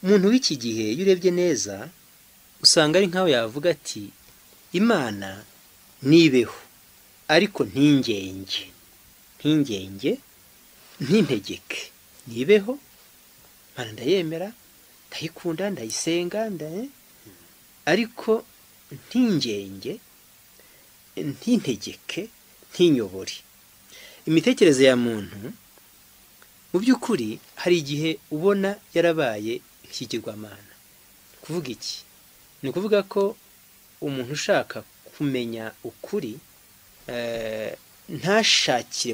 umuntu w'iki gihe iyo urebye neza usanga ari nk'aho yavuga ati imana nibeho ariko ntingenge ntingenge ntintegeke nibeho Imana ndayemera ndayikunda ndayisenga ndaye ariko ntingenge ntintegeke ntinyobore imitekerereze ya muntu mu by'ukuri hari igihe ubona yarabaye ikigirwamana kuvuga iki ni ukuvuga ko umuntu ushaka kumenya ukuri ntashakire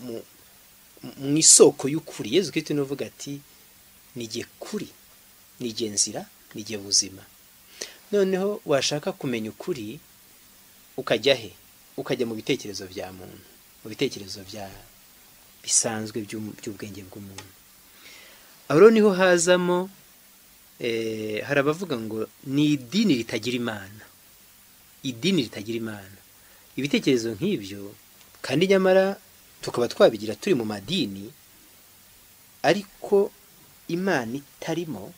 mu isoko y'ukuri yezu kirisito ni uvuga ati nige kuri nige nzira nige buzima noneho washaka kumenya ukuri ukajya he ukajya mu bitekerezo bya muntu mu bitekerezo bya bisanzwe by'ubwenge bw'umuntu aho niho hazamo hari abavuga ngo ni idini ritagira imana idini ritagira imana ibitekerezo nk'ibyo kandi nyamara tukaba twabigira turi mu madini ariko imana itarimo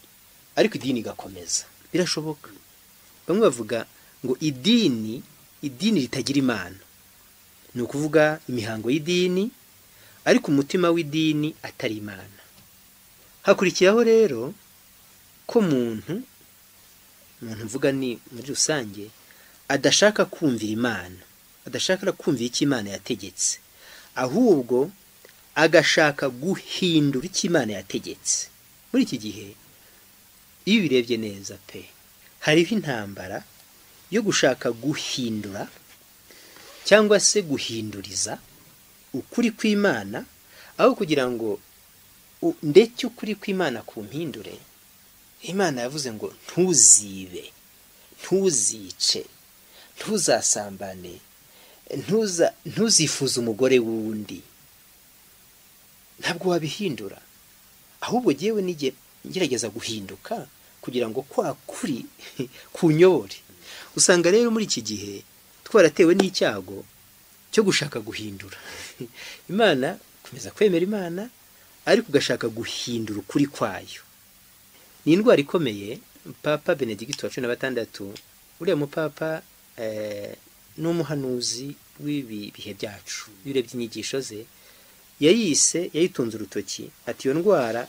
ariko idini igakomeza birashoboka bamwe bavuga ngo idini idini ritagira imana ni ukuvuga imihango y'idini ariko umutima w'idini atari imana hakurikiraho rero ko muntu muntu mvuga ni muri rusange adashaka kumvira imana adashaka kumvira icyo imana yategetse ahubwo agashaka guhindura icyo imana yategetse muri iki gihe iyo ubirebye neza pe hariho intambara yo gushaka guhindura cyangwa se guhinduriza ukuri kw'imana aho kugira ngo ndetse ukuri kw'imana ku mpindure imana yavuze ngo ntuzibe ntuzice ntuzasambane ntuzifuze umugore w'undi ntabwo wabihindura ahubwo yewe nige ngerageza guhinduka kugira ngo kwa kuri kunyore usanga rero muri iki gihe twaratewe n'icyago cyo gushaka guhindura imana komeza kwemera imana ariko ugashaka guhindura ukuri kwayo ni indwara ikomeye papa benedicte wa cumi na batandatu uriya mupapa n'umuhanuzi w'ibi bihe byacu iyo urebye inyigisho ze yayise yayitunze urutoki ati iyo ndwara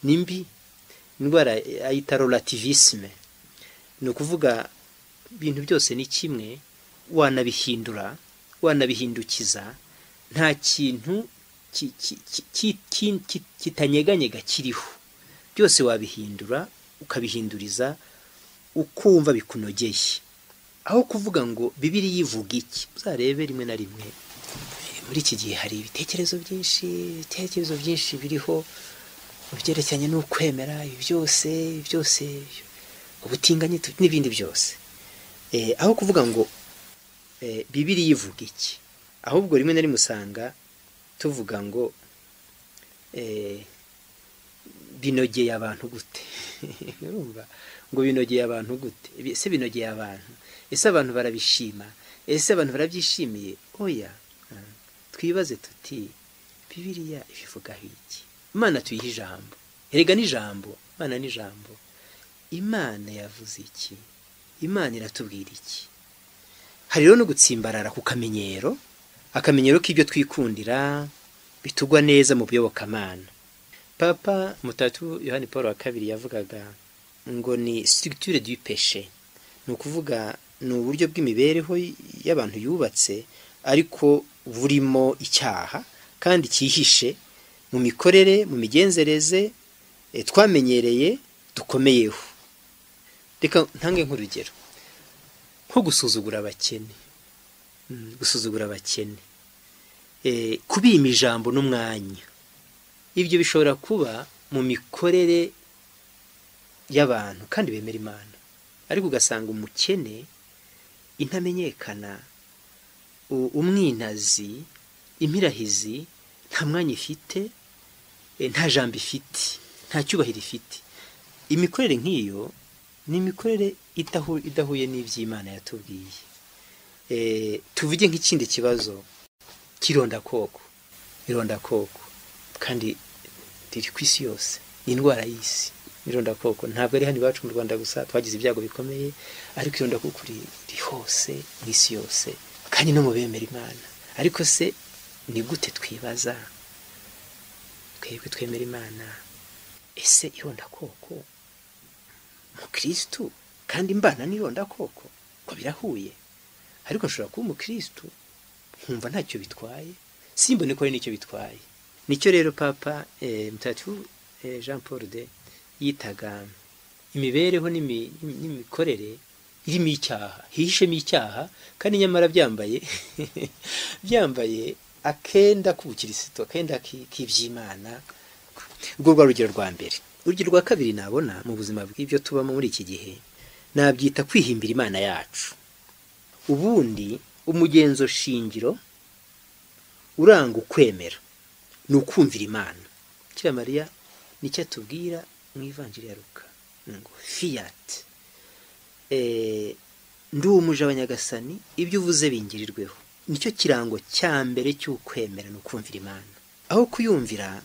ni mbi indwara ayita rolativisme ni ukuvuga ibintu byose ni kimwe wanabihindura wanabihindukiza nta kintu kitanyeganyega kiriho byose wabihindura ukabihinduriza ukumva bikunogeye aho kuvuga ngo bibiri yivuga iki uzarebe rimwe na rimwe muri iki gihe hari ibitekerezo byinshi ibitekerezo byinshi biriho mu byerekeranye n'ukwemera ibi byose byose ubutinganyi n'ibindi byose aho kuvuga ngo bibiri yivuga iki ahubwo rimwe na rimwe usanga tuvuga ngo binogeye abantu gute ngo binogeye abantu gute ese binogeye abantu ese abantu barabishima ese abantu barabyishimiye oya twibaze tuti bibiriya ibivugaho iki imana tuyiha ijambo erega n'ijambo imana n'ijambo imana yavuze iki imana iratubwira iki hari rero no gutsimbarara ku kamenyero akamenyero k'ibyo twikundira bitugwa neza mu buyobokamana papa mutatu yohani paul wa kabiri yavugaga ngo ni structure du péché ni ukuvuga ni uburyo bw'imibereho y'abantu yubatse ariko burimo icyaha kandi cyihishe mu mikorere mu migenzereze twamenyereye dukomeyeho reka ntange nk'urugero nko gusuzugura abakene gusuzugura abakene kubima ijambo n'umwanya ibyo bishobora kuba mu mikorere y'abantu kandi bemera imana ariko ugasanga umukene intamenyekana umwinazi impirahizi nta mwanya ifite nta jambo ifite nta cyubahiro ifite imikorere nk'iyo ni imikorere idahuye n'iby'imana yatubwiye tuvuge nk'ikindi kibazo cy'irondakoko irondakoko kandi riri ku isi yose ni indwara y'isi irondakoko ntabwo ari hano iwacu mu rwanda gusa twagize ibyago bikomeye ariko irondakoko riri hose mu isi yose kandi no mu bemera imana ariko se ni gute twibaza twebwe twemera imana ese irondakoko umukirisitu kandi mbana n'irondakoko ko birahuye ariko nshobora kuba umukirisitu nkumva ntacyo bitwaye simbone ko ari nicyo bitwaye nicyo rero papa mutatu jean paul de yitaga imibereho n'imikorere irimo icyaha hihishemo icyaha kandi nyamara byambaye byambaye akenda k'ubukirisito akenda k'iby'imana urwo rwa rugero rwa mbere urugero rwa kabiri nabona mu buzima bw'ibyo tubamo muri iki gihe nabyita kwihimbira imana yacu ubundi umugenzo shingiro uranga ukwemera ni ukumvira imana Mariya nicyo atubwira mu ivangira ya ruka ngo fiyati ndi umuja wa nyagasani ibyo uvuze bingirirweho nicyo kirango cya mbere cy'ukwemera ni ukumvira imana aho kuyumvira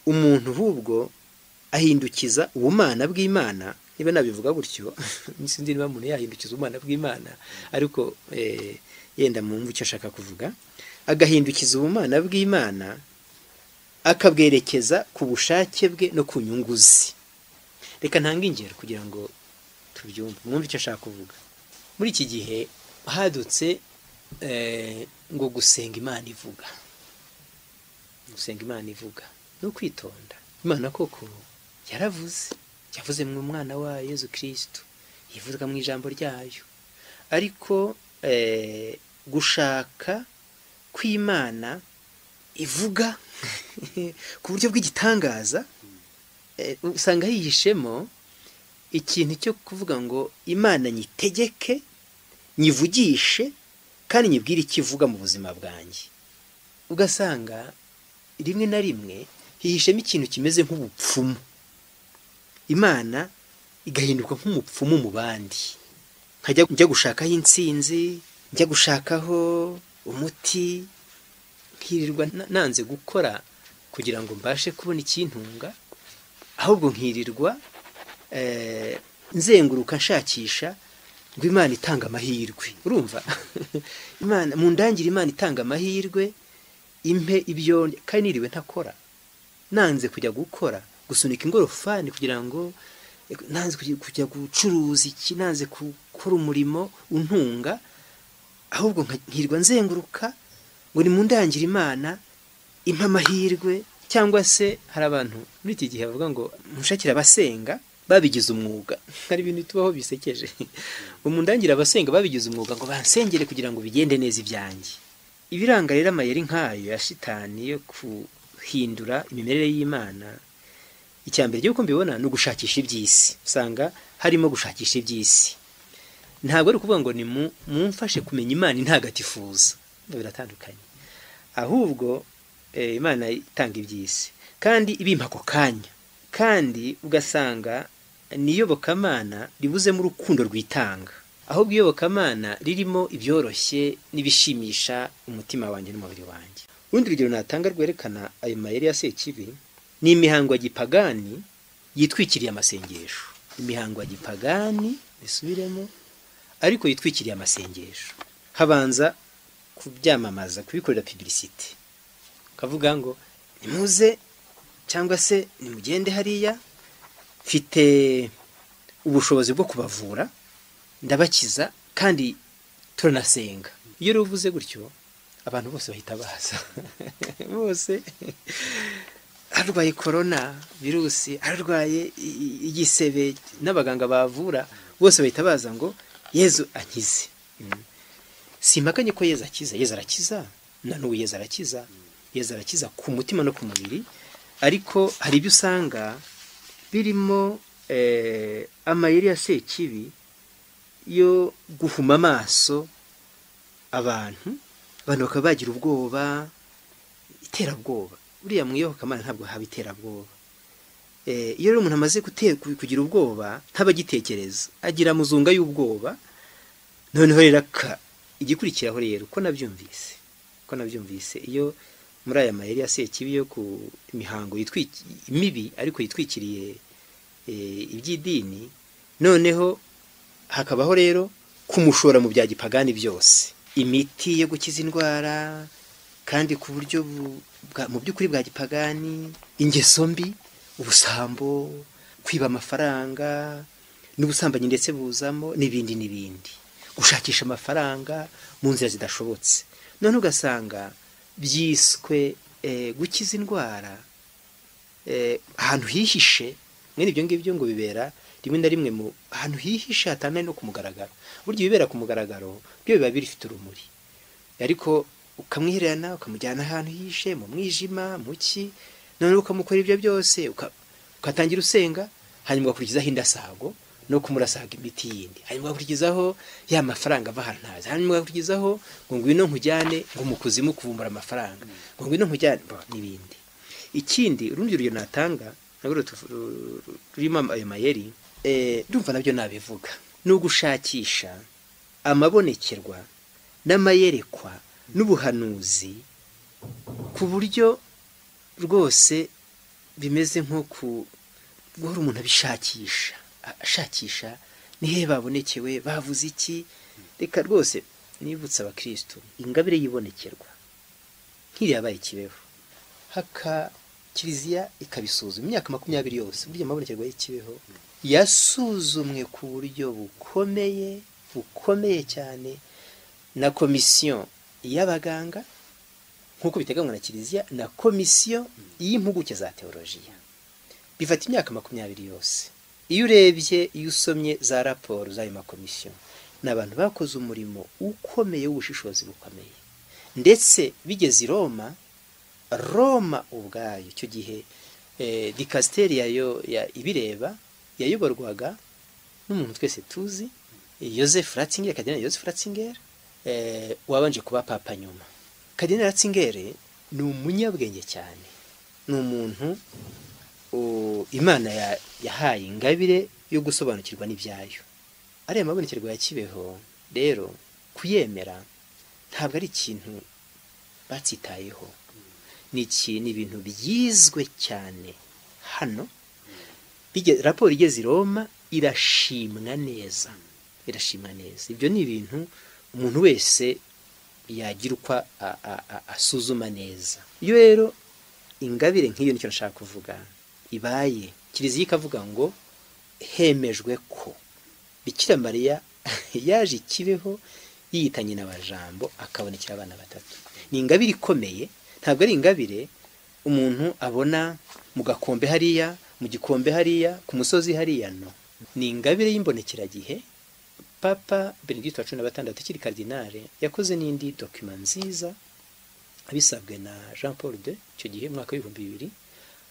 umuntu ahubwo ahindukiza ubumana bw'imana niba nabivuga gutyo sinzi niba umuntu yahindukiza ubumana bw'imana ariko yenda mu mvu icyo ashaka kuvuga agahindukiza ubumana bw'imana akabwerekeza ku bushake bwe no ku nyungu ze reka ntange ingero kugira ngo tubyumve mwumve icyo ashaka kuvuga muri iki gihe hadutse ngo gusenga imana ivuga gusenga imana ivuga ni ukwitonda imana koko yaravuze yavuze mu mwana wayo Yezu kirisitu yivuga mu ijambo ryayo ariko gushaka kw'imana ivuga ku buryo bw'igitangaza usanga hihishemo ikintu cyo kuvuga ngo imana nyitegeke nyivugishe kandi nyibwire icyo ivuga mu buzima bwanjye ugasanga rimwe na rimwe hihishemo ikintu kimeze nk'ubupfumu imana igahinduka nk'umupfumu mu bandi njya gushakaho insinzi njya gushakaho umuti nkirirwa nanze gukora kugira ngo mbashe kubona ikintunga ahubwo nkirirwa nzenguruka nshakisha ngo imana itanga amahirwe urumva imana mu ndangire imana itanga amahirwe impe ibyo kandi niriwe ntakora nanze kujya gukora gusunika ingorofani kugira ngo nanze kujya gucuruza iki nanze gukora umurimo untunga ahubwo nkirirwa nzenguruka ngo ni mu ndangire imana impa amahirwe cyangwa se hari abantu muri iki gihe bavuga ngo mushakira abasenga babigize umwuga hari ibintu tubaho bisekeje mu ndangira abasenga babigize umwuga ngo bansengere kugira ngo bigende neza ibyanjye ibiranga rero amayeri nk'ayo ya shitani yo guhindura imimerere y'imana icya mbere ry'uko mbibona ni ugushakisha iby'isi usanga harimo gushakisha iby'isi ntabwo ari ukuvuga ngo ni mumfashe kumenya imana intagatifuza biratandukanye ahubwo imana itanga iby'isi kandi ibimpa ako kanya kandi ugasanga n'iyobokamana ribuzemo urukundo rwitanga ahubwo iyobokamana ririmo ibyoroshye n'ibishimisha umutima wanjye n'umubiri wanjye urundi rugero natanga rwerekana ayo mayeri ya sekibi ni imihango ya gipagani yitwikiriye amasengesho imihango ya gipagani bisubiremo ariko yitwikiriye amasengesho habanza kubyamamaza kubikorera pibirisite ukavuga ngo nimuze cyangwa se nimugende hariya mfite ubushobozi bwo kubavura ndabakiza kandi turanasenga iyo ruvuze gutyo abantu bose bahita baza bose arwaye korona virusi arwaye igisebe n'abaganga bavura bose bahita baza ngo yezu akize simpakanye ko yezu akiza yezu arakiza na n'ubu yezu arakiza yezu arakiza ku mutima no ku mubiri ariko hari ibyo usanga birimo amayeri ya sekibi yo guhuma amaso abantu abantu bakaba bagira ubwoba iterabwoba buriya mu iyobokamana ntabwo haba iterabwoba iyo rero umuntu amaze kugira ubwoba ntabagitekereza agira amuzunga y'ubwoba noneho rero igikurikiraho rero uko nabyumvise uko nabyumvise iyo muri aya mayeri ya sekibi yo ku mihango yitwiki- mibi ariko yitwikiriye eh, iby'idini noneho hakabaho rero kumushora mu bya gipagani byose imiti yo gukiza indwara kandi ku buryo bu- bwa- mu by'ukuri bwa gipagani ingeso mbi ubusambo kwiba amafaranga n'ubusambanyi ndetse buzamo n'ibindi n'ibindi gushakisha amafaranga mu nzira zidashobotse none ugasanga byiswe eh, gukiza indwara eh, ahantu hihishe mwene ibyo ngibyo ngo bibera rimwe na rimwe mu ahantu hihishe hatandukanye no ku mugaragaro burya ibibera ku mugaragaro byo biba bifite urumuri ariko ukamwihererana ukamujyana ahantu hihishe mu mwijima mu ki none ukamukora ibyo byose uka- ugatangira usenga hanyuma ugakurikizaho indasago no kumurasaga imiti yindi hanyuma ugakurikizaho ya mafaranga ava ahantu ntazi hanyuma ugakurikizaho ngo ngwino nkujyane ngo mu kuzimu kuvumbura amafaranga ngo ngwino nkujyane bo, n'ibindi ikindi urundi rugero natanga narwo rutu- ru- ru- rurimo ayo mayeri eh, ndumva nabyo nabivuga ni ugushakisha amabonekerwa n'amayerekwa n'ubuhanuzi ku buryo rwose bimeze nko ku guhora umuntu abishakisha a- ashakisha nihe babonekewe bavuze iki reka rwose nibutse abakristo ingabire y'ibonekerwa nk'iriyabaye kibeho haka kiliziya ikabisuzuma imyaka makumyabiri yose burya amabonekerwa y'ikibeho yasuzumwe ku buryo bukomeye bukomeye cyane na komisiyo y'abaganga nk'uko biteganywa na kiliziya na komisiyo y'impuguke za teolojiya bifata imyaka makumyabiri yose iyo urebye iyo usomye za raporo z'ayo makomisiyo ni abantu bakoze umurimo ukomeye w'ubushishozi bukomeye ndetse bigeze i roma roma ubwayo icyo gihe eh, dikasiteri yayo ya ibireba yayoborwaga n'umuntu twese tuzi Joseph Ratzinger Kardinali Joseph Ratzinger eh, wabanje kuba papa nyuma Kardinali Ratzinger ni umunyabwenge cyane ni umuntu u- Imana ya- yahaye ingabire yo gusobanukirwa n'ibyayo ariya mabonekerwa ya Kibeho rero kuyemera ntabwo ari ikintu batsitayeho ni iki- ni ibintu byizwe cyane hano Bige- raporo igeze i roma irashimwa neza irashimwa neza ibyo ni ibintu umuntu wese yagira uko a- a- a- asuzuma neza iyo rero ingabire nk'iyo nicyo nshaka kuvuga ibaye kiliziya ikavuga ngo hemejwe ko bikira mariya yaje ikibeho yiyitanye n'abajambo akabonekera abana batatu ni ingabire ikomeye ntabwo ari ingabire umuntu abona mu gakombe hariya mu gikombe hariya ku musozi hariya no ni ingabire y'imbonekeragihe papa benedicte wa cumi na gatandatu ikiri kardinale yakoze n'indi dokima nziza abisabwe na jean paul de icyo gihe mu mwaka w'ibihumbi bibiri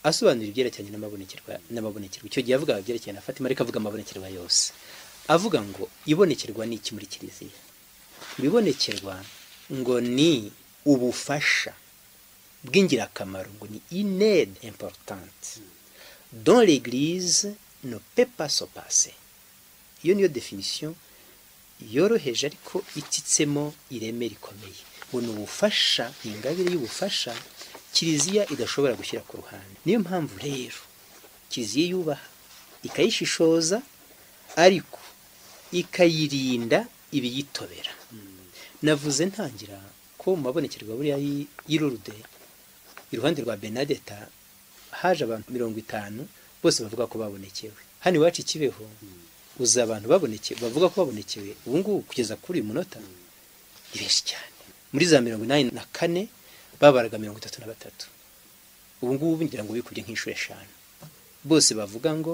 asobanura ibyerekeranye n'amabonekerwa n'amabonekerwa icyo gihe avuga ibyerekeranye na fatima ariko avuga amabonekerwa yose avuga ngo ibonekerwa ni iki muri kiliziya ibibonekerwa ngo ni ubufasha bw'ingirakamaro ngo ni ined importante dans l'église ne peut pas se passer iyo niyo definition yoroheje ariko ititsemo ireme rikomeye ngo ni ubufasha ni ingabire y'ubufasha kiliziya idashobora gushyira ku ruhande niyo mpamvu rero kiliziya yubaha ikayishishoza ariko ikayirinda ibiyitobera navuze ntangira ko mu mabonekerwa buriya y'i- y'i Lourdes iruhande rwa benadeta haje abantu mirongo itanu bose bavuga ko babonekewe hano iwacu ikibeho uza abantu baboneke bavuga ko babonekewe ubu ngubu kugeza kuri uyu munota ni benshi cyane muri za mirongo inani na kane babaraga mirongo itatu na batatu ubu ngubu ngira ngo bikubye nk'inshuro eshanu bose bavuga ngo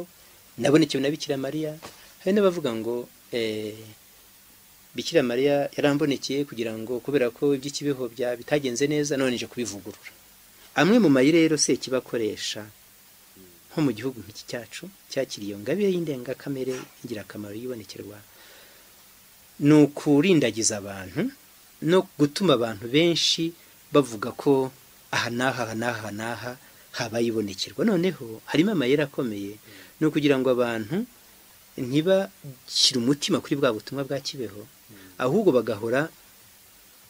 nabonekewe na bikira mariya hari n'abavuga ngo eh, bikira mariya yarambonekeye kugira ngo kubera ko iby'ikibeho bya bitagenze neza none nje kubivugurura amwe mu mayi rero sekibakoresha nko mu gihugu nk'iki cyacu cyakiriye iyo ngabire y'indengakamere ingirakamaro yibonekerwa ni ukurindagiza abantu no gutuma abantu benshi bavuga ko aha n'aha aha n'aha aha n'aha habaye ibonekerwa noneho harimo amayeri akomeye ni ukugira ngo abantu ntibashyire umutima kuri bwa butumwa bwa kibeho ahubwo bagahora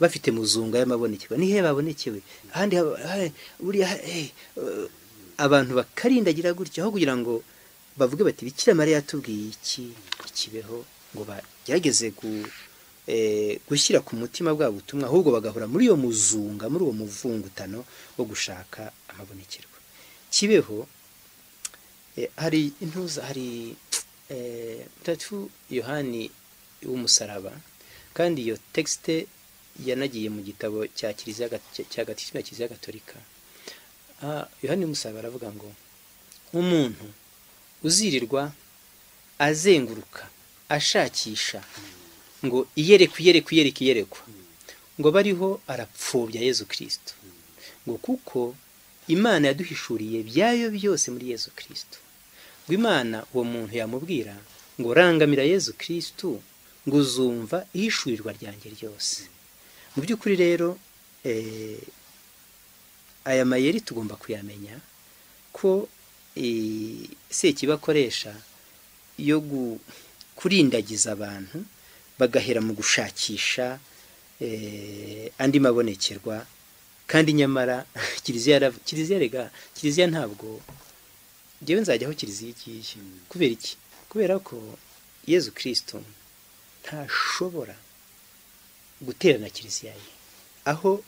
bafite muzunga y'amabonekerwa nihe babonekewe ahandi haba- ha- buriya ha- eh, eh, abantu bakarindagira gutya aho kugira ngo bavuge bati bikira mariya yatubwiye iki ikibeho ngo bagerageze gu, eh, gushyira ku mutima bwa butumwa ahubwo bagahora muri iyo muzunga muri uwo muvungutano wo gushaka amabonekerwa kibeho Eh, hari intuza hari eh, mutagatifu yohani w'umusaraba kandi iyo texite yanagiye mu gitabo cya kiliziya gat- cya- cya gatisima ya kiliziya gatolika Ah, yohani w'umusaraba aravuga ngo umuntu uzirirwa azenguruka ashakisha ngo iyerekwa iyerekwa iyerekwa iyerekwa ngo abe ariho arapfobya yezu kirisito ngo kuko imana yaduhishuriye byayo byose muri yezu kirisito ngo imana uwo muntu yamubwira ngo rangamira yezu kirisito ngo uzumva ihishurirwa ryanjye ryose mu by'ukuri rero eh, aya mayeri tugomba kuyamenya ko eh, sekibi akoresha yo gu- kurindagiza abantu bagahera mu gushakisha eh, andi mabonekerwa kandi nyamara kiliziya yarav- kiliziya rega kiliziya ntabwo njyewe nzajya aho kiliziya igiye kubera iki kubera ko yezu kirisito ntashobora guterana kiliziya ye aho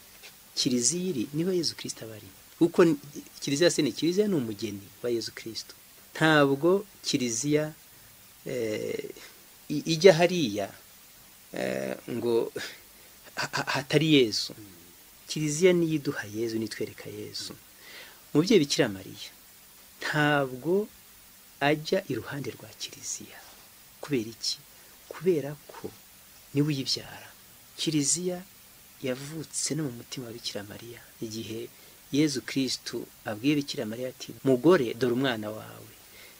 kiliziya iri niho yezu kirisito aba ari kuko ni- kiliziya se ni kiliziya ni umugeni wa yezu kirisito ntabwo kiliziya eh, i- ijya hariya eh, ngo ha- ha- hatari yezu kiliziya niyo iduha yezu nitwereka yezu umubyeyi bikira mariya ntabwo ajya iruhande rwa kiliziya kubera iki kubera ko niwe uyibyara kiliziya yavutse no mu mutima wa bikira mariya igihe yezu kirisitu abwiye bikira mariya ati mugore dore umwana wawe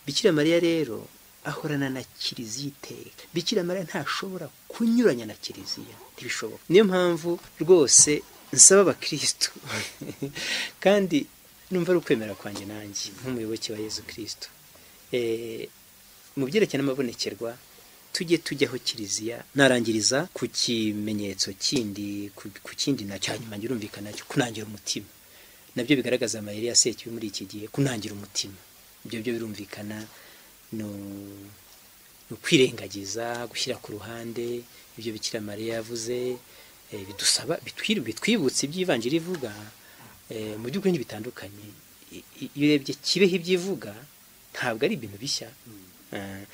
bikira mariya rero ahorana na kiliziya iteka bikira mariya ntashobora kunyuranya na kiliziya ntibishoboka niyo mpamvu rwose nsaba abakirisitu kandi numva ari ukwemera kwanjye nanjye nk'umuyoboke wa yezu kirisitu mu byerekeye n'amabonekerwa tujye tujyaho kiliziya narangiriza ku kimenyetso kindi ku- ku kindi nacyo hanyuma njye urumvikana cyo kunangira umutima nabyo bigaragaza amayeri ya sekibi muri iki gihe kunangira umutima ibyo byo birumvikana ni u- ni ukwirengagiza gushyira ku ruhande ibyo bikira mariya yavuze eh, bidusaba bitwir- bitwibutsa iby'ivangira ivuga eh, mu by'ukuri ntibitandukanye I- i- iyo urebye kibeho ibyivuga ntabwo ari ibintu bishya Eh,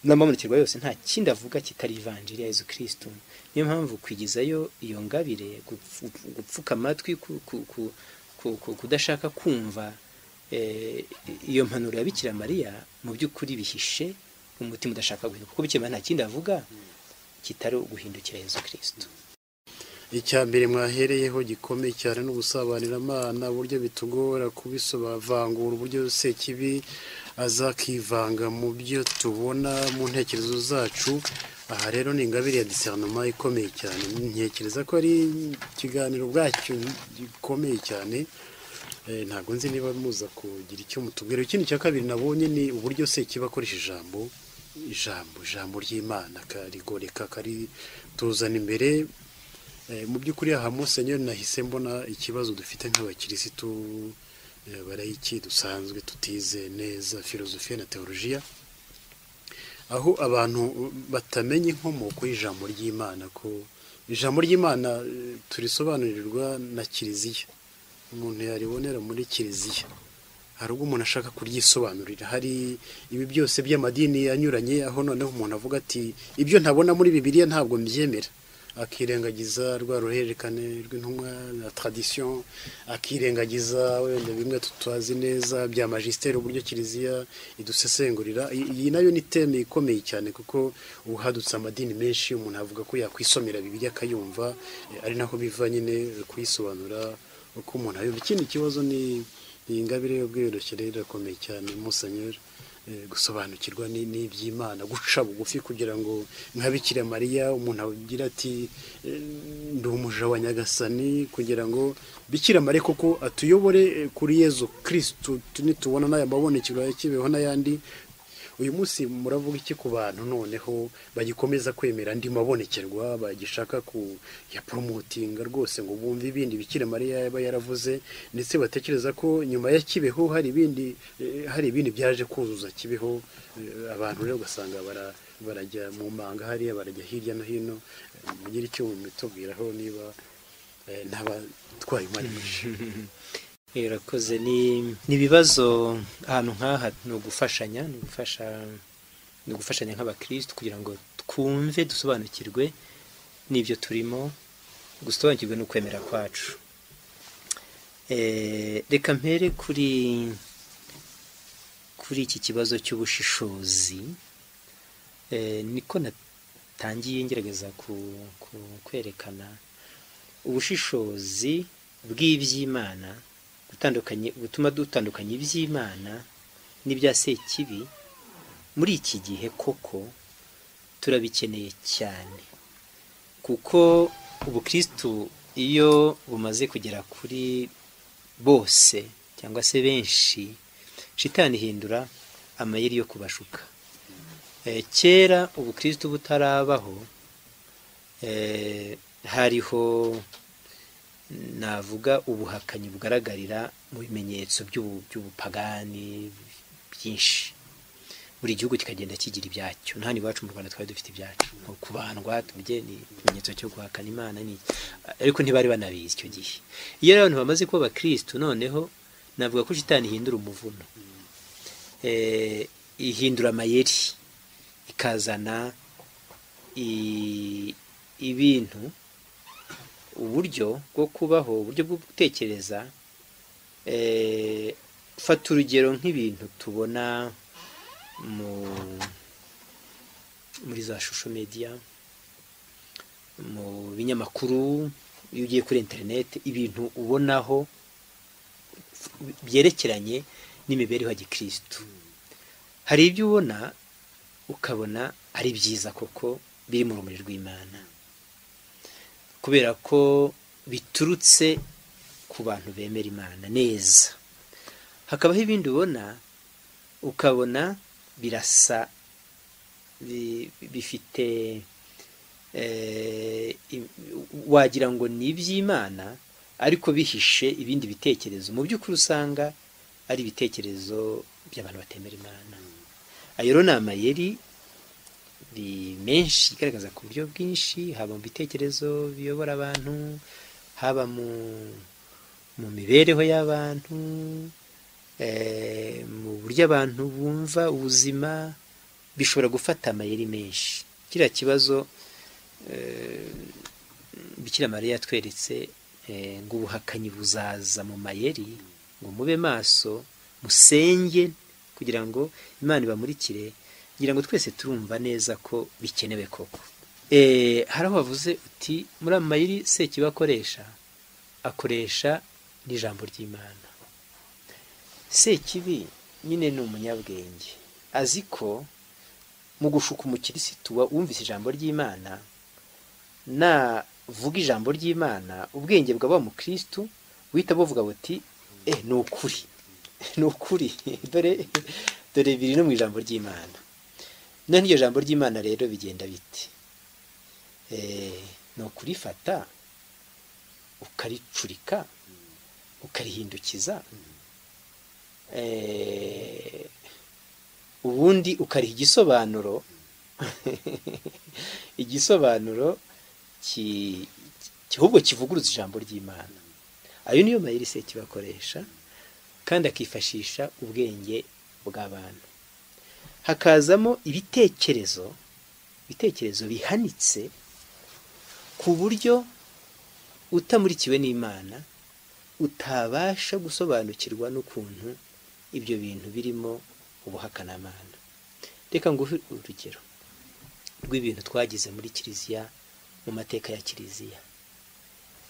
n'amabonekerwa yose nta kindi avuga kitari ivanjiri ya Yezu Kristo niyo mpamvu kwigizayo iyo ngabire gupfu- gupfuka amatwi ku- ku- ku- ku- ku- kudashaka kumva eh, iyo mpanuro ya Bikira Mariya mu by'ukuri bihishe umutima udashaka guhinduka kuko Bikira Mariya nta kindi avuga kitari uguhindukira Yezu Kristo icya mbere mwahereyeho gikomeye cyane ni ubusabanyiramana uburyo bitugora kubisobavangura uburyo sekibi azakivanga mu byo tubona mu ntekerezo zacu aha rero ni ingabire ya disernoma ikomeye cyane ntekereza ko ari ikiganiro ubwacyo gikomeye cyane Eh, ntabwo nzi niba muza kugira icyo mutubwira ikindi cya kabiri nabonye ni uburyo sekibi akoresha ijambo ijambo ijambo ry'imana akarigoreka akarituzana imbere Eh, mu by'ukuri aha musenyeri nahise mbona ikibazo dufite nk'abakirisitu eh, barayiki dusanzwe tutize neza filozofiya na teolojiya aho abantu batamenya inkomoko y'ijambo ry'imana ko ijambo ry'imana eh, turisobanurirwa na kiliziya umuntu yaribonera muri kiliziya hari ubwo umuntu ashaka kuryisobanurira hari ibi byose by'amadini anyuranye aho noneho umuntu avuga ati ibyo ntabona muri bibiliya ntabwo mbyemera akirengagiza rwa ruhererekane rw'intumwa na tradisiyo akirengagiza wenda bimwe tutazi neza bya majisiteri uburyo kiliziya idusesengurira I- iyi nayo ni teme ikomeye cyane kuko uhadutse amadini menshi umuntu avuga ko yakwisomera bibiliya akayumva eh, ari naho biva nyine kuyisobanura uko umuntu ayumva ikindi kibazo ni iyi ngabire y'ubwiyoroshye rero irakomeye cyane musenyeri eh, gusobanukirwa ni- n'iby'imana guca bugufi kugira ngo nka bikira mariya umuntu agira ati eh, ndi umuja wa nyagasani kugira ngo bikira mariya koko atuyobore eh, kuri yezu kirisitu nitubona n'aya mabonekero ya kibeho n'ayandi uyu munsi muravuga iki ku bantu noneho bagikomeza kwemera ndi mabonekerwa bagishaka ku ya poromotinga rwose ngo bumve ibindi bikira mariya yaba yaravuze ndetse batekereza ko nyuma ya kibeho hari ibindi eh, hari ibindi byaje kuzuza kibeho eh, abantu rero ugasanga bara barajya mu manga hariya barajya hirya no hino eh, mugire icyo mubitubwiraho niba eh, ntabatwaye umwanya mwinshi irakoze ni ni ibibazo ahantu nk'aha ni ugufashanya ni ugufasha ni ugufashanya nk'abakirisitu kugira ngo twumve dusobanukirwe n'ibyo turimo gusobanukirwe n'ukwemera kwacu Eh, reka mpere kuri kuri iki kibazo cy'ubushishozi Eh, niko natangiye ngerageza ku- ku- kwerekana ubushishozi bw'iby'imana gutandukanye butuma dutandukanya iby'imana n'ibya sekibi muri iki gihe koko turabikeneye cyane kuko ubukristu iyo bumaze kugera kuri bose cyangwa se benshi shitani ihindura amayeri yo kubashuka Eh, kera ubukristo butarabaho eh, hariho navuga ubuhakanyi bugaragarira mu bimenyetso by'ubu- by'ubupagani byinshi buri gihugu kikagenda kigira ibyacyo nta iwacu mu rwanda twari dufite ibyacu nko kubandwa turye ni ikimenyetso cyo guhakana imana ni ariko ntibari banabizi icyo gihe iyo rero abantu bamaze kuba abakristo noneho navuga ko shitani ihindura umuvuno eh, ihindura amayeri ikazana i- ibintu uburyo bwo kubaho uburyo bwo gutekereza eh, fata urugero nk'ibintu tubona mu muri za shusho media mu binyamakuru iyo ugiye kuri interineti ibintu ubonaho byerekeranye n'imibereho ya gikirisitu hari ibyo ubona ukabona ari byiza koko biri mu rumuri rw'imana kubera ko biturutse ku bantu bemera imana neza hakabaho ibindi ubona ukabona birasa bi- bifite eh, i- wagira ngo ni iby'imana ariko bihishe ibindi bitekerezo mu by'ukuri usanga ari ibitekerezo by'abantu batemera imana ayo rero ni amayeri ni menshi igaragaza ku buryo bwinshi haba mu bitekerezo biyobora abantu haba mu mu mibereho y'abantu eh, mu buryo abantu bumva ubuzima bishobora gufata amayeri menshi kiriya kibazo eh, bikira mariya yatweretse eh, ngo ubuhakanyi buzaza mu mayeri ngo mube maso musenge kugira ngo imana ibamurikire ngira ngo twese turumva neza ko bikenewe koko Eh, hari aho wavuze uti muri ayo mayeri sekiba akoresha akoresha n'ijambo ry'imana sekibi nyine ni umunyabwenge azi ko mu gushuka umukirisitu wa- wumvise ijambo ry'imana navuga ijambo ry'imana ubwenge bwa wa mukirisitu buhita buvuga buti eh ni ukuri ni ukuri dore dore biri no mu ijambo ry'imana none iryo jambo ry'imana rero bigenda bite Eh, ni ukurifata ukaricurika ukarihindukiza eh, ubundi ukariha igisobanuro igisobanuro ki- ki- ahubwo kivuguruza ijambo ry'imana ayo niyo mayeri se kibakoresha kandi akifashisha ubwenge bw'abantu hakazamo ibitekerezo ibitekerezo bihanitse ku buryo utamurikiwe n'imana utabasha gusobanukirwa n'ukuntu ibyo bintu birimo ubuhakanamana reka nguhe urugero rw'ibintu twagize muri kiliziya mu mateka ya kiliziya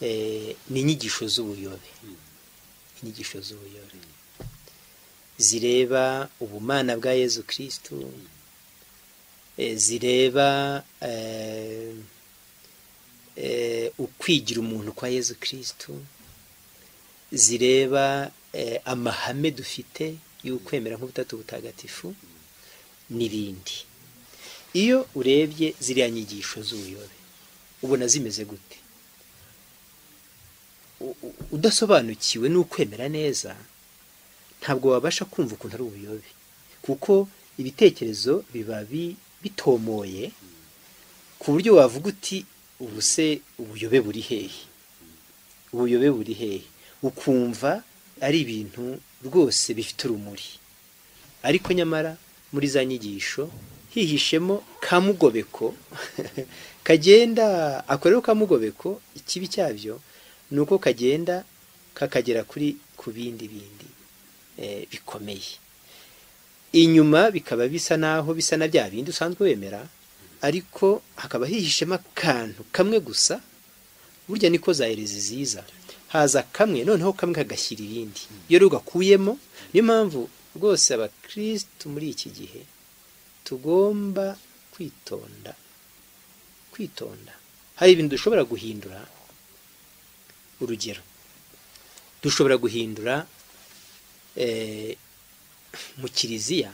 Eh, ni inyigisho z'ubuyobe inyigisho z'ubuyobe zireba ubumana bwa yezu kirisitu zireba eh, eh, ukwigira umuntu kwa yezu kirisitu zireba eh, amahame dufite y'ukwemera nk'ubutatu butagatifu n'ibindi iyo urebye ziriya nyigisho z'ubuyobe ubona zimeze gute U- u- udasobanukiwe n'ukwemera neza ntabwo wabasha kumva ukuntu ari ubuyobe kuko ibitekerezo biba bi- bitomoye ku buryo wavuga uti ubu se ubuyobe buri hehe ubuyobe buri hehe ukumva ari ibintu rwose bifite urumuri ariko nyamara muri za nyigisho hihishemo kamugobeko kagenda akorewe kamugobeko ikibi cyabyo ni uko kagenda kakagera kuri ku bindi bindi eh, bikomeye inyuma bikaba bisa naho bisa na bya bindi usanzwe wemera ariko hakaba hihishemo akantu kamwe gusa burya niko zahereza ziza haza kamwe noneho kamwe kagashyira ibindi iyo rero ugakuyemo niyo mpamvu rwose abakirisitu muri iki gihe tugomba kwitonda kwitonda hari ibintu dushobora guhindura urugero dushobora guhindura eh, mu kiliziya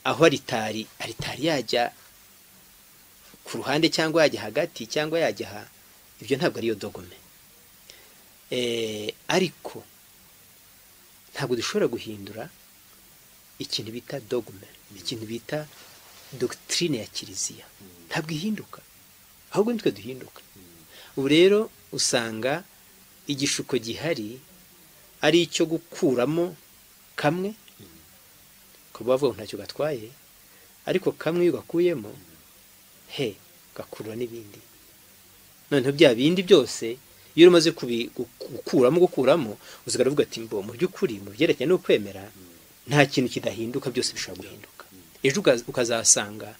aho aritari aritari yajya ku ruhande cyangwa yajya hagati cyangwa yajya aha ibyo ntabwo ariyo dogome Eh, ariko ntabwo dushobora guhindura ikintu bita dogme ikintu bita dogitirine ya kiliziya ntabwo ihinduka ahubwo nitwe duhinduka ubu rero usanga igishuko gihari ari icyo gukuramo kamwe kuba bavuga ngo ntacyo gatwaye ariko kamwe iyo ugakuyemo he gakurura n'ibindi noneho bya bindi byose iyo umaze kubi- gu- gukuramo gukuramo usigara uvuga ati mbo mu by'ukuri mu byerekeranye no kwemera nta kintu kidahinduka byose bishobora guhinduka ejo uka- ukazasanga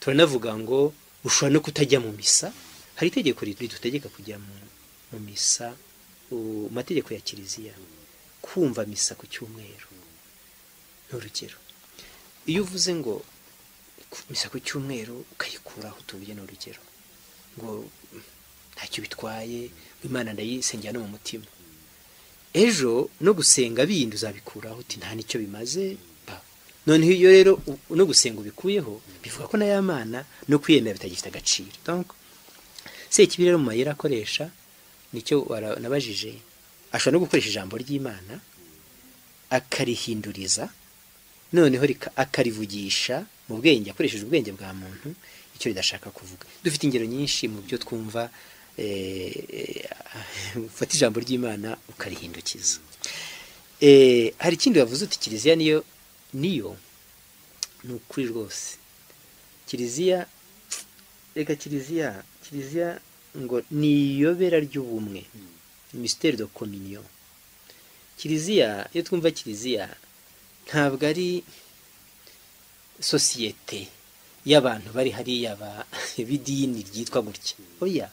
turanavuga ngo ushobora no kutajya mu misa hari itegeko ri- ridutegeka kujya mu, mu misa u- mu mategeko ya kiliziya kumva misa ku cyumweru ni urugero iyo uvuze ngo ku- misa ku cyumweru ukayikuraho utuye ni urugero ngo ntacyo bitwaye imana ndayisengera no mu mutima ejo no gusenga bindi uzabikuraho uti nta nicyo bimaze ba noneho iyo rero u- no gusenga ubikuyeho bivuga ko na ya mana no kwiyemera bitagifite agaciro donc sekibi rero mu mayeri akoresha nicyo wara- nabajije ashobora no gukoresha ijambo ry'imana akarihinduriza noneho rika- akarivugisha mu bwenge akoresheje ubwenge bwa muntu icyo ridashaka kuvuga dufite ingero nyinshi mu byo twumva eh, eh, ufata ijambo ry'imana ukarihindukiza Eh, hari ikindi wavuze uti kiliziya niyo niyo ni ukuri rwose kiliziya reka kiliziya kiliziya ngo ni iyobera ry'ubumwe misiteri do kominiyo kiliziya iyo twumva kiliziya ntabwo ari sosiyete y'abantu bari hariya ba- b'idini ryitwa gutya oya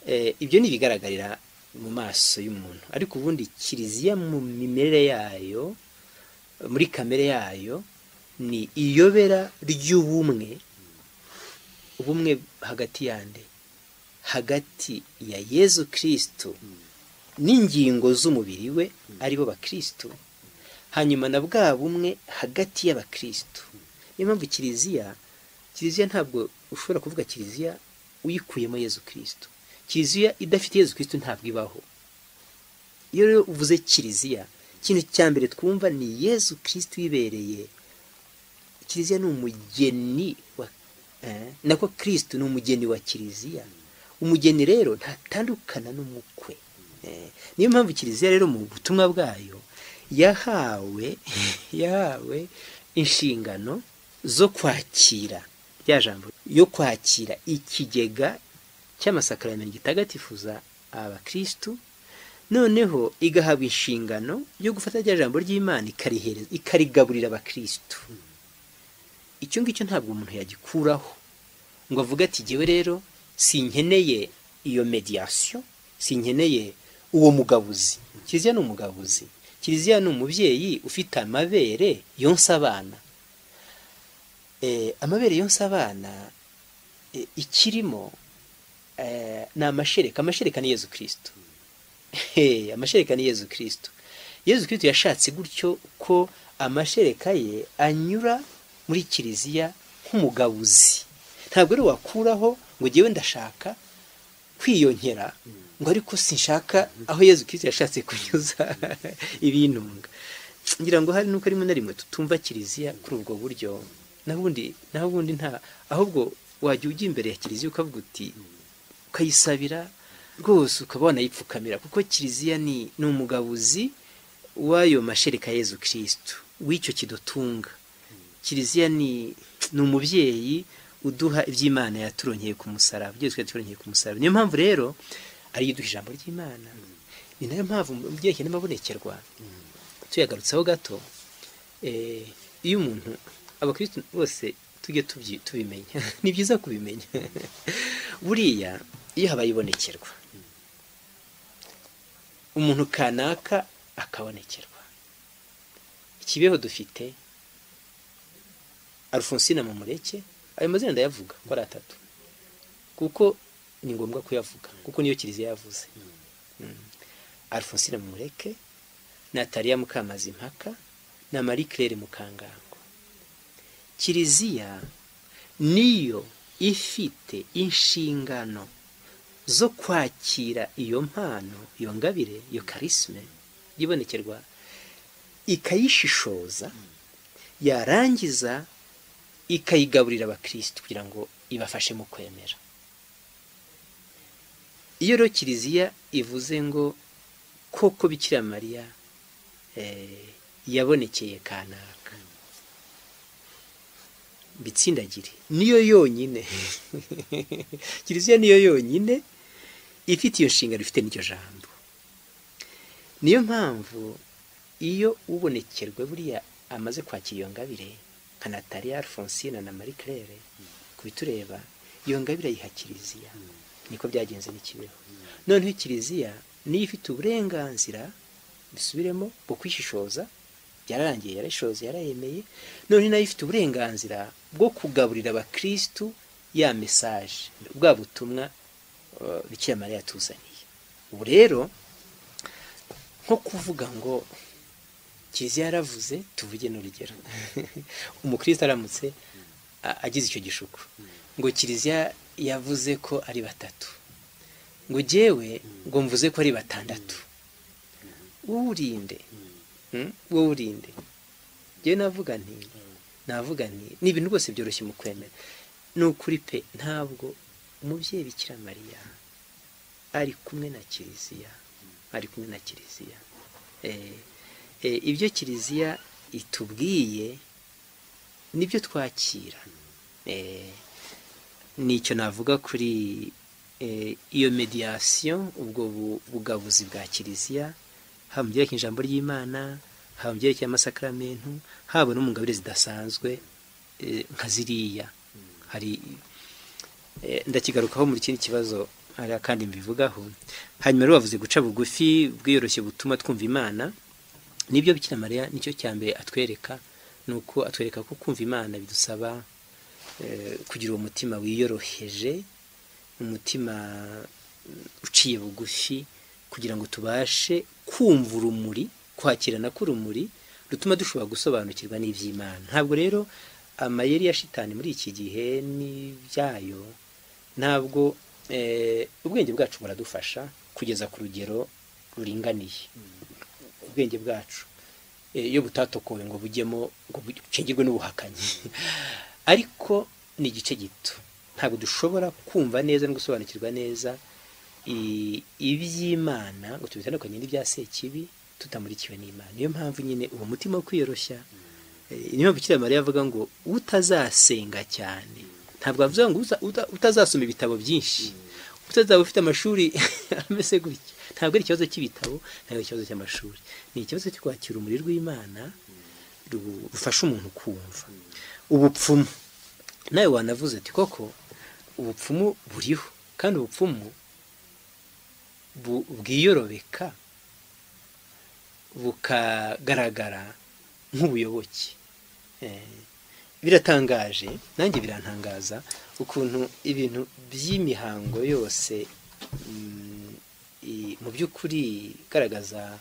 Eh, ibyo ni ibigaragarira mu maso y'umuntu ariko ubundi kiliziya mu mimerere yayo muri kamere yayo ni iyobera ry'ubumwe ubumwe hagati yande hagati ya yezu kirisitu n'ingingo z'umubiri we aribo bakirisitu hanyuma na bwa bumwe hagati y'abakirisitu niyo mpamvu kiliziya kiliziya ntabwo ushobora kuvuga kiliziya uyikuyemo yezu kirisitu kiliziya idafite yezu kirisitu ntabwo ibaho iyo rero uvuze kiliziya ikintu cya mbere twumva ni yezu kirisitu wibereye kiliziya ni umugeni wa eh, nako kirisitu ni umugeni wa kiliziya umugeni rero ntatandukana n'umukwe Eh, niyo mpamvu kiliziya rero mu butumwa bwayo yahawe yahawe inshingano zo kwakira rya jambo yo kwakira ikigega cy'amasakaramentu gitagatifuza abakirisitu noneho igahabwa inshingano yo gufata rya jambo ry'imana ikarihereza ikarigaburira abakirisitu icyo ngicyo ntabwo umuntu yagikuraho ngo avuge ati jyewe rero sinkeneye iyo mediyasiyo sinkeneye uwo mugabuzi kiliziya ni umugabuzi kiliziya ni umubyeyi ufite amabere yonsa abana Eh, amabere yonsa abana eh, ikirimo eh, ni amashereka amashereka ni yezu kirisitu Hey, amashereka ni yezu kirisitu yezu kirisitu yashatse gutyo ko amashereka ye anyura muri kiliziya nk'umugabuzi ntabwo rero wakuraho ngo ngewe ndashaka kwiyongera ngo ariko sinshaka aho yezu kirisita yashatse kunyuza ibintunga ngira ngo hari n'uko rimwe na rimwe tutumva kiliziya kuri ubwo buryo naho ubundi naho ubundi nta ahubwo wajya ujya imbere ya kiliziya ukavuga uti ukayisabira rwose ukaba wanayipfukamira kuko kiliziya ni ni umugabuzi w'ayo mashereka yezu kirisitu w'icyo kidutunga kiliziya ni ni umubyeyi uduha iby'imana yaturongeye ku musaraba ibyo twari turongeye ku musaraba niyo mpamvu rero ariyo iduha ijambo ry'imana ni nayo mpamvu mu byerekeye n'amabonekerwa tuyagarutseho gato iyo umuntu abakirisitu bose tujye tubimenya ni byiza kubimenya buriya iyo habaye ibonekerwa umuntu kanaka akabonekerwa ikibeho dufite Alphonsine Mamureke ayo mazina ndayavuga ko ari atatu kuko ni ngombwa kuyavuga kuko niyo kiliziya yavuze Alphonsine Mamureke Nataliya Mukamazi Mpaka na Marie Claire Mukangango kiliziya niyo ifite inshingano zo kwakira iyo mpano iyo ngabire iyo karisime yibonekerwa ikayishishoza yarangiza ikayigaburira abakirisitu kugira ngo ibafashe mu kwemera iyo rero kiliziya ivuze ngo koko bikira mariya yabonekeye kanaka bitsindagire niyo yonyine kiliziya niyo yonyine ifite iyo nshingano ifite n'iryo jambo niyo mpamvu iyo ubonekerwe buriya amaze kwakira iyo ngabire nka nataliya alphonsine na marie claire ku bitureba iyo ngabire ayiha kiliziya niko byagenze n'ikibeho noneho kiliziya niyo ifite uburenganzira bisubiremo bwo kwishishoza yararangiye yarashoze yarayemeye none nayo ifite uburenganzira bwo kugaburira abakirisitu ya mesaje bwa butumwa bikira mariya yatuzaniye ubu rero nko kuvuga ngo kiliziya yaravuze tuvuge n'urugero umukristo aramutse agize icyo gishuko ngo kiliziya yavuze ko ari batatu ngo jyewe ngo mvuze ko ari batandatu wurinde wowe urinde njyewe navuga nti navuga nti ni ibintu rwose byoroshye mu kwemera ni ukuri pe ntabwo umubyeyi bikira mariya ari kumwe na kiliziya ari kumwe na kiliziya ibyo kiliziya itubwiye nibyo twakira nicyo navuga kuri iyo mediyasiyo ubwo bugabuzi bwa kiliziya haba mu byerekeye ijambo ry'imana haba mu byerekeye amasakaramentu haba no mu ngabire zidasanzwe nka ziriya hari ndakigarukaho mu kindi kibazo hari akandi mbivugaho hanyuma rero bavuze guca bugufi bwiyoroshye butuma twumva imana nibyo bikira mariya nicyo cya mbere atwereka ni uko atwereka ko kumva imana bidusaba kugira uwo mutima wiyoroheje umutima uciye bugufi kugira ngo tubashe kumva urumuri kwakirana k'urumuri rutuma dushobora gusobanukirwa n'iby'imana ntabwo rero amayeri ya shitani muri iki gihe n'ibyayo ntabwo ubwenge bwacu buradufasha kugeza ku rugero ruringaniye ubwenge bwacu iyo butatokowe ngo bujyemo ngo bucengirwe n'ubuhakanyi ariko ni igice gito ntabwo dushobora kumva neza no gusobanukirwa neza iby'imana ngo tubitandukanye n'ibya sekibi tutamurikiwe n'imana niyo mpamvu nyine uwo mutima wo kwiyoroshya niyo mpamvu kiriya mariya avuga ngo utazasenga cyane ntabwo avuga ngo utazasoma ibitabo byinshi utazaba ufite amashuri ameze gutya ntabwo ari ikibazo cy'ibitabo ntabwo ari ikibazo cy'amashuri ni ikibazo cyo kwakira umuriro w'imana rufasha umuntu kumva ubupfumu nawe wanavuze ati koko ubupfumu buriho kandi ubupfumu bwiyorobeka bukagaragara nk'ubuyoboke biratangaje nanjye birantangaza ukuntu ibintu by'imihango yose mu by'ukuri igaragaza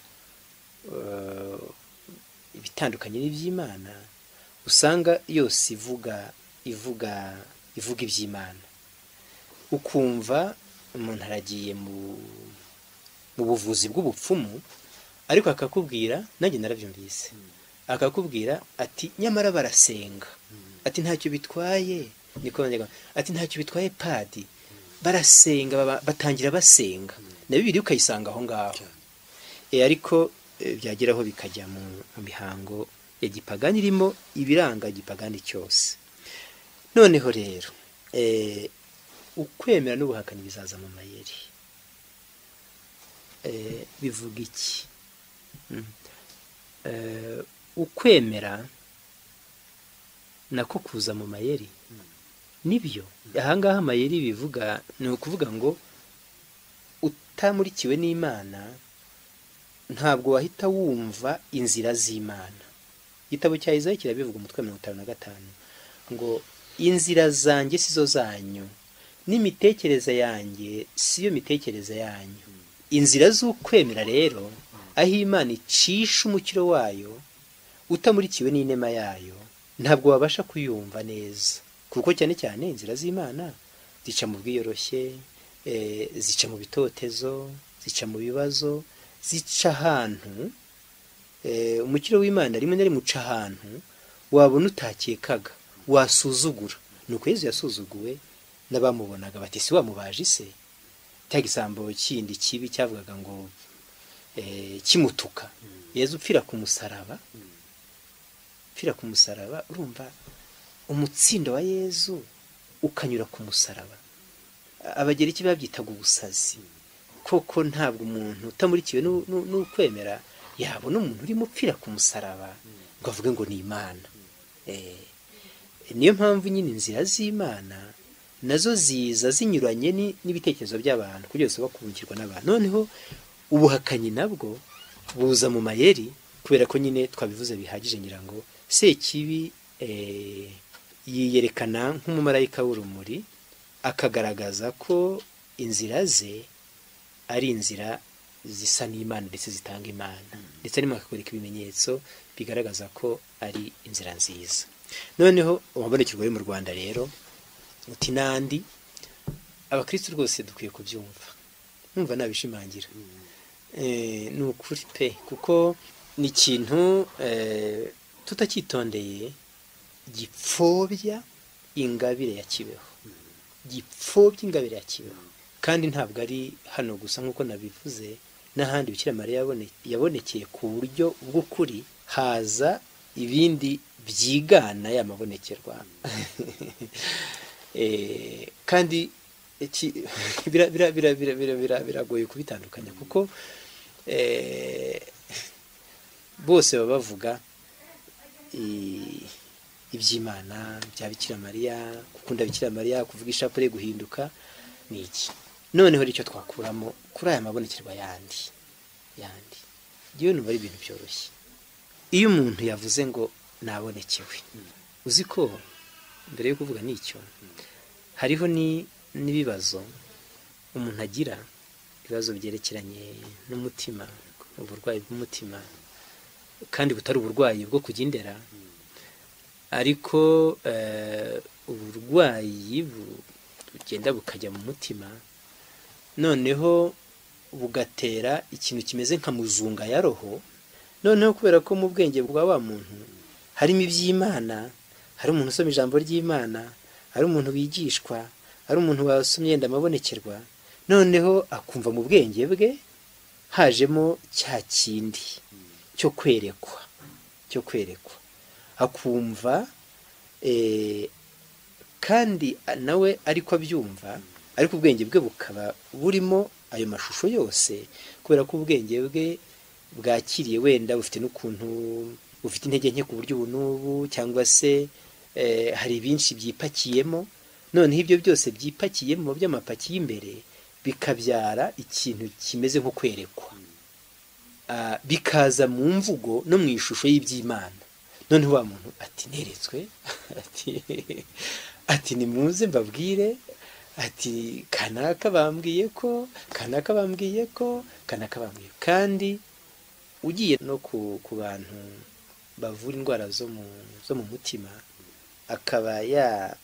ibitandukanye n'iby'imana usanga yose ivuga ivuga ivuga iby'imana ukumva umuntu aragiye mu mu buvuzi bw'ubupfumu ariko akakubwira nanjye narabyumvise akakubwira ati nyamara barasenga ati ntacyo bitwaye niko banyarwanda ati ntacyo bitwaye padi barasenga baba- batangira basenga na bibiri ukayisanga aho ngaho Eh, ariko eh, byagera aho bikajya mu mu mihango ya gipagani irimo ibiranga gipagani cyose noneho rero eh, ukwemera n'ubuhakanyi bizaza mu mayeri Eh, bivuga iki Mm. Eh, ukwemera nako kuza mu mayeri nibyo ahangaha amayeri bivuga ni ukuvuga ngo utamurikiwe n'imana ntabwo wahita wumva inzira z'imana igitabo cya Izayi kirabivuga umutwe wa mirongo itanu na gatanu ngo inzira zanjye si zo zanyu n'imitekerereze yanjye si yo mitekerereze yanyu inzira z'ukwemera rero aho imana icisha umukiro wayo utamurikiwe n'inema yayo ntabwo wabasha kuyumva neza kuko cyane cyane inzira z'imana zica mu bwiyoroshye eh, zica mu bitotezo zica mu bibazo zica ahantu eh, umukiro w'imana rimwe na rimwe uca ahantu wabona utakekaga wasuzugura ni uko yezu yasuzuguwe n'abamubonaga bati si wamubaje se cya gisambo kindi kibi cyavugaga ngo eh, kimutuka yezu upfira ku musaraba upfira ku musaraba urumva umutsindo wa yezu ukanyura ku musaraba A- abagereki babyitaga ubusazi koko ntabwo umuntu utamurikiwe n'u- n'u- n'ukwemera yabona umuntu urimo upfira ku musaraba ngo avuge ngo ni imana Eh, niyo mpamvu nyine inzira z'imana nazo ziza zinyuranye ni- n'ibitekerezo by'abantu kugira ngo bakungukirwa n'abantu noneho ubuhakanyi nabwo buza mu mayeri kubera ko nyine twabivuze bihagije ngira ngo sekibi eh, yiyerekana nk'umumarayika w'urumuri akagaragaza ko inzira ze ari inzira zisa n'imana ndetse zitanga imana ndetse arimo akakwereka ibimenyetso bigaragaza ko ari inzira nziza noneho uwabonekerwa yo mu rwanda rero uti nandi abakristo rwose dukwiye kubyumva numva nabishimangira Eh, ni ukuri pe kuko ni ikintu eh, tutacyitondeye gipfobya ingabire ya kibeho gipfobya ingabire ya kibeho kandi ntabwo ari hano gusa nk'uko nabivuze n'ahandi bikira mariya yabone- yabonekeye ku buryo bw'ukuri haza ibindi byigana ya mabonekerwa Eh, kandi iki- bira- bira- bira- bira- bira- bira- biragoye kubitandukanya kuko eh, bose baba bavuga i- iby'imana bya bikira mariya gukunda bikira mariya kuvuga ishapure guhinduka ni iki noneho nicyo twakuramo kuri aya mabonekerwa yandi yandi yewe numva ari ibintu byoroshye iyo umuntu yavuze ngo nabonekewe uzi ko mbere yo kuvuga n'icyo hariho ni- n'ibibazo umuntu agira ibibazo byerekeranye n'umutima uburwayi bw'umutima kandi butari uburwayi bwo kujya indera ariko eh, uburwayi bu- bugenda bukajya mu mutima noneho bugatera ikintu kimeze nka muzunga ya roho noneho kubera ko mu bwenge bwa wa muntu harimo iby'imana hari umuntu usoma ijambo ry'imana hari umuntu wigishwa hari umuntu wasomye yenda amabonekerwa noneho akumva mu bwenge bwe hajemo cya kindi cyo kwerekwa cyo kwerekwa akumva eh, kandi nawe ariko abyumva ariko ubwenge bwe bukaba burimo ayo mashusho yose kubera ko ubwenge bwe bwakiriye wenda bufite n'ukuntu bufite intege nke ku buryo ubu n'ubu cyangwa se eh, hari ibinshi byipakiyemo noneho ibyo byose byipakiyemo by'amapaki y'imbere bikabyara ikintu kimeze nko kwerekwa Ah, bikaza mu mvugo no mu ishusho y'iby'imana noneho wa muntu ati neretswe ati ati nimuze mbabwire ati kanaka bambwiye ko kanaka bambwiye ko kanaka bambwiye ko." kandi ugiye no ku, ku bantu bavura indwara zo mu zo mu mutima akaba ya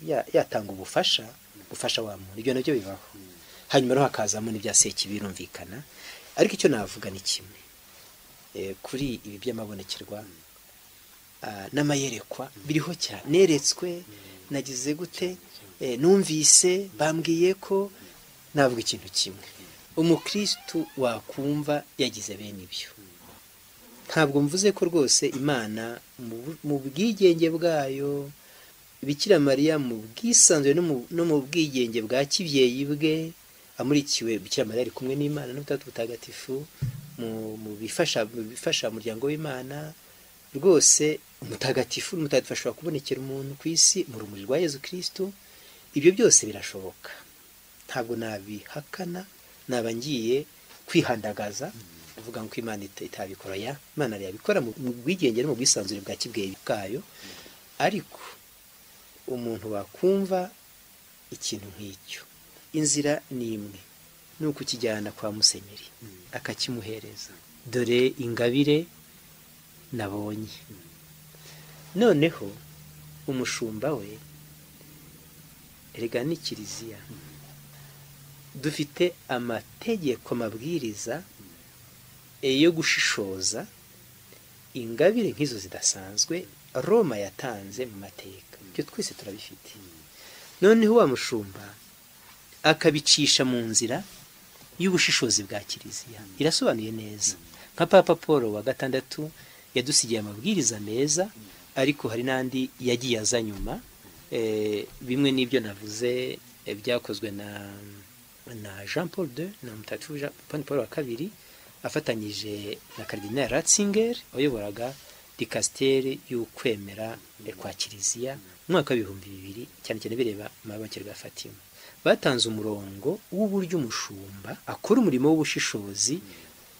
ya- yatanga ubufasha gufasha wa muntu ibyo nabyo bibaho hanyuma rero hakazamo n'ibya sekibi birumvikana ariko icyo navuga ni kimwe Eh, kuri ibi by'amabonekerwa ah, n'amayerekwa biriho cyane neretswe nagize gute eh, numvise bambwiye ko navuga ikintu kimwe umukristu wakumva yagize bene ibyo ntabwo mvuze ko rwose imana mu bu- mu bwigenge bwayo bikira mariya mu bwisanzure no mu- no mu bwigenge bwa kibyeyi bwe amurikiwe bikira mariya ari kumwe n'imana n'ubutatu butagatifu mu- mu bifasha mu bifasha umuryango w'imana rwose umutagatifu n'umutagatifu ashobora kubonekera umuntu ku isi mu rumuri rwa yezu kristo ibyo byose birashoboka ntabwo nabihakana naba ngiye kwihandagaza kuvuga ngo imana ita- itabikora ya imana yabikora mu mu bwigenge no mu bwisanzure bwa kibyeyi bwayo ariko umuntu wakumva ikintu nk'icyo inzira ni imwe ni ukukijyana kwa musenyeri akakimuhereza dore ingabire nabonye noneho umushumba we erega ni kiliziya dufite amategeko amabwiriza eh, yo gushishoza ingabire nk'izo zidasanzwe roma yatanze mu mateka ibyo twese turabifite noneho wa mushumba akabicisha mu nzira y'ubushishozi bwa kiliziya irasobanuye neza nka papa paul wa gatandatu yadusigiye amabwiriza meza ariko hari n'andi yagiye aza nyuma Eh, bimwe n'ibyo navuze eh, byakozwe na na jean paul de na mutatu Jean- paul wa kabiri afatanyije na Cardinal Ratzinger wayoboraga dikasteri y'ukwemera kwa Kiliziya mu mwaka w'ibihumbi bibiri cyane cyane bireba amabakirwa ya Fatima batanze umurongo w'uburyo umushumba akora umurimo w'ubushishozi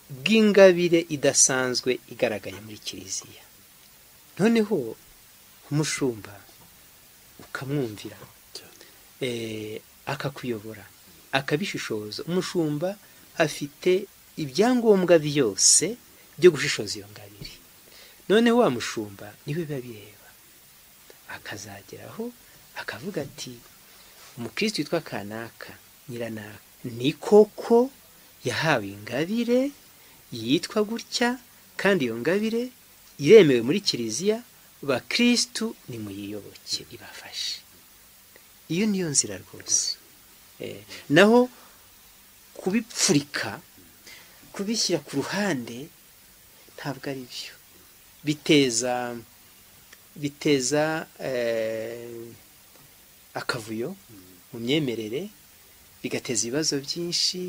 bw'ingabire idasanzwe igaragaye muri Kiliziya noneho umushumba ukamwumvira eh, akakuyobora akabishishoza umushumba afite ibyangombwa byose byo gushishoza iyo ngabiri noneho wa mushumba niwe biba bireba akazageraho akavuga ati umukristo witwa kanaka nyiranaka ni koko yahawe ingabire yitwa gutya kandi iyo ngabire iremewe muri kiliziya bakristu nimuyiyoboke ibafashe iyo niyo nzira rwose Eh, naho kubipfurika kubishyira ku ruhande ntabwo ari byo biteza biteza eh, akavuyo mu myemerere bigateza ibibazo byinshi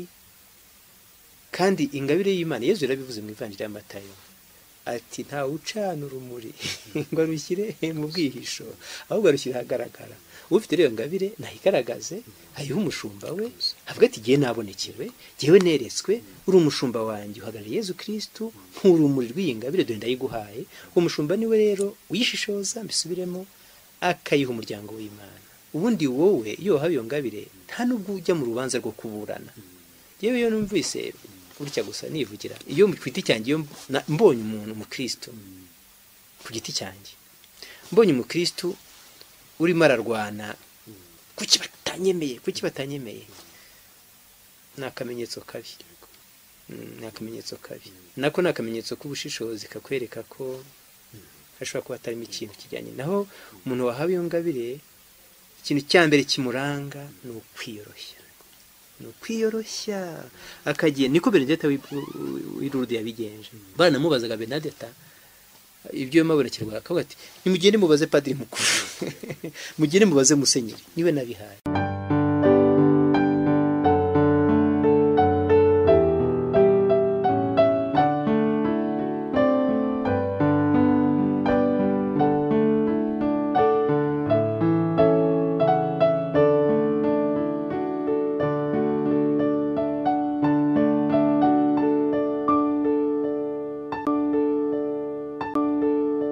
kandi ingabire y'imana yezu yarabivuze mu ivanjiri y'amatayo ati ntawe ucana urumuri ngo rushyire mu bwihisho ahubwo arushyire ahagaragara ufite rero iyo ngabire nayigaragaze ayihe umushumba we avuga ati igihe nabonekewe jyewe neretswe uri umushumba wanjye uhagarariye yezu kirisitu nkurumuri rw'iyi ngabire dore ndayiguhaye uwo mushumba niwe rero uyishishoza mbisubiremo akayiha umuryango w'imana ubundi wowe iyo wahawe iyo ngabire nta n'ubwo ujya mu rubanza rwo kuburana yewe iyo numvise gutya gusa nivugira iyo ku giti cyanjye iyo na- mbonye umuntu umukristo ku giti cyanjye mbonye umukristo urimo ararwana kuki batanyemeye kuki batanyemeye ni akamenyetso kabi Mm, ni akamenyetso kabi nako ni akamenyetso k'ubushishozi kakwereka ko hashobora kuba hatarimo ikintu kijyanye naho umuntu wahawe iyo ngabire ikintu cya mbere kimuranga ni ukwiyoroshya ni ukwiyoroshya akagiye niko benedeta w'irurudu yabigenje banamubazaga benedeta ibyo mabonekerwa akavuga ati nimugende mubaze padiri mukuru mugende mubaze musenyeri niwe nabihaye